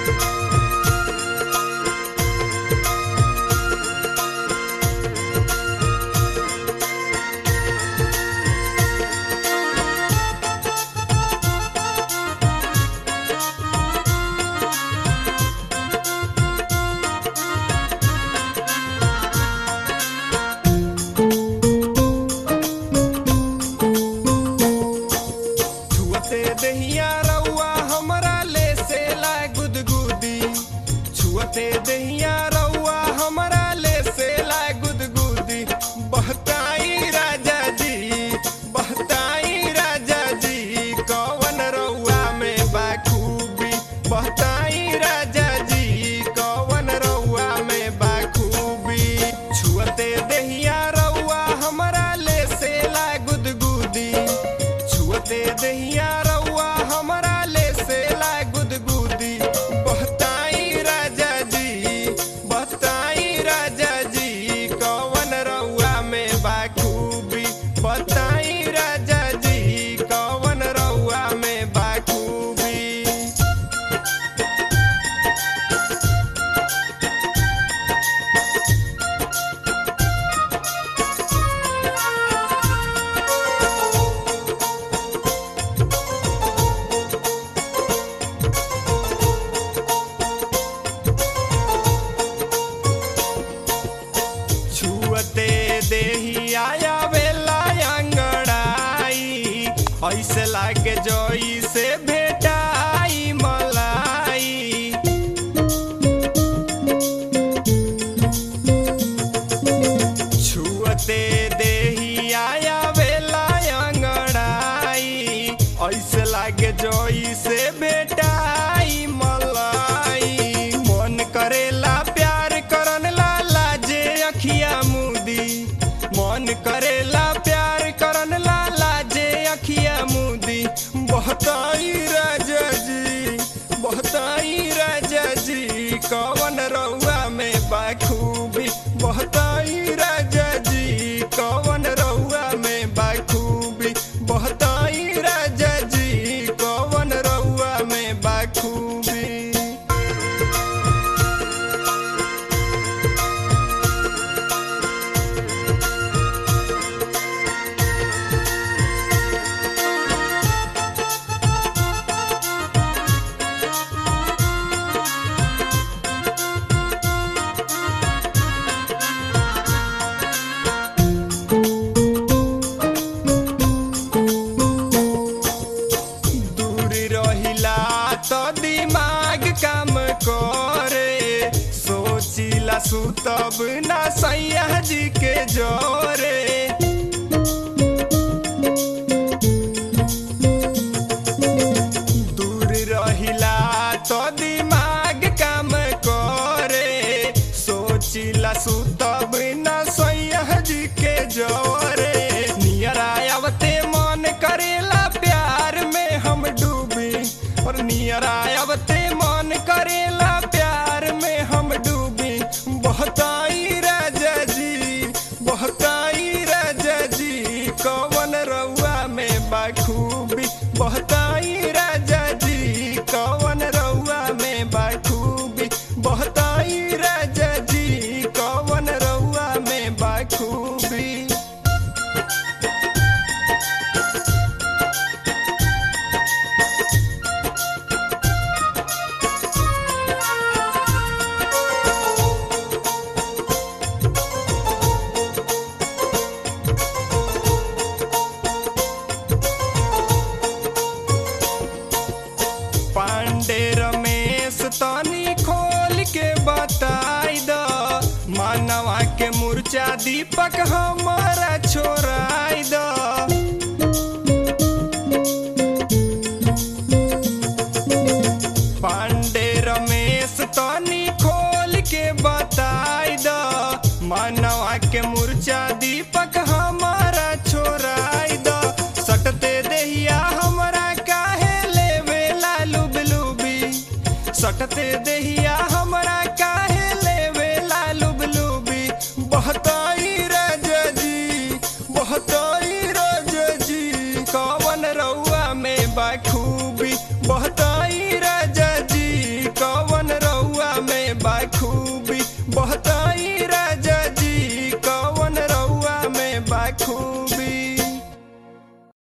छुअते दहिया रउआ हमरा ले से ला गुदगुदी छुअते दहिया रउआ हमरा ले से ला गुदगुदी बहताई राजा जी बहताई राजा जी कवन रउआ में बाखूबी बहताई राजा जी कवन रउआ में बाखूबी छुअते दहिया रउआ हमरा ले से ला गुदगुदी छुअते दहिया रउआ हमरा ले से ला गुदगुदी बहताई राजा जी बहताई राजा जी कवन रउआ में बाखूबी बताई राजा जी कवन रउआ में बाखूबी छुअते देही आया बेला अंगड़ाई ऐसे लागे जोई से भेटाई मलाई छुअते देही आया बेला अंगड़ाई ऐसे लागे जोई से भेटाई मलाई मन करेला प्यार करन ला लाजे अखिया मुदी मन करेला प्यार करन ला लाजे अखिया मुदी बहताई राजा जी बहताई राजा जी कवन रउआ में बाखूबी बहताई राजा जी कवन रउआ में बाखूबी बहताई राजा जी कवन रउआ में बाखूबी दूरी रहिला तो दिमाग काम करे सोचिला सुतब ना सैया जी के जोरे दूर रहिला तो दिमाग काम करे सोचिला सुतब ना सैया जी के जोरे नियरा आवते मन करेला प्यार में हम डूबी और नियरा आवते मन करेला प्यार में हम डूबी बहताई राजा जी बहताई राजा जी कवन रउआ में बाखूबी बहताई राजा जी कवन रउआ में बाखूबी बहताई राजा जी कवन रउआ में बाखूबी पांडे रमेश तनी खोल के बताई द मानवा के मूर्छा दीपक हमारा छोड़ाई द पांडे रमेश तनी खोल के बताई द मानवा के मूर्छा दीपक हमारा छोड़ाई द सटते देहिया हमरा काहे लेवे लालू बिलूबी सटते देहिया हमरा काहे लेवे लालू बिलूबी बहताई राजा जी बहताई राजा जी कवन रउआ में बाखूबी बहताई राजा जी कवन बाखूबी बहताई राजा जी कवन रउआ में बाखूबी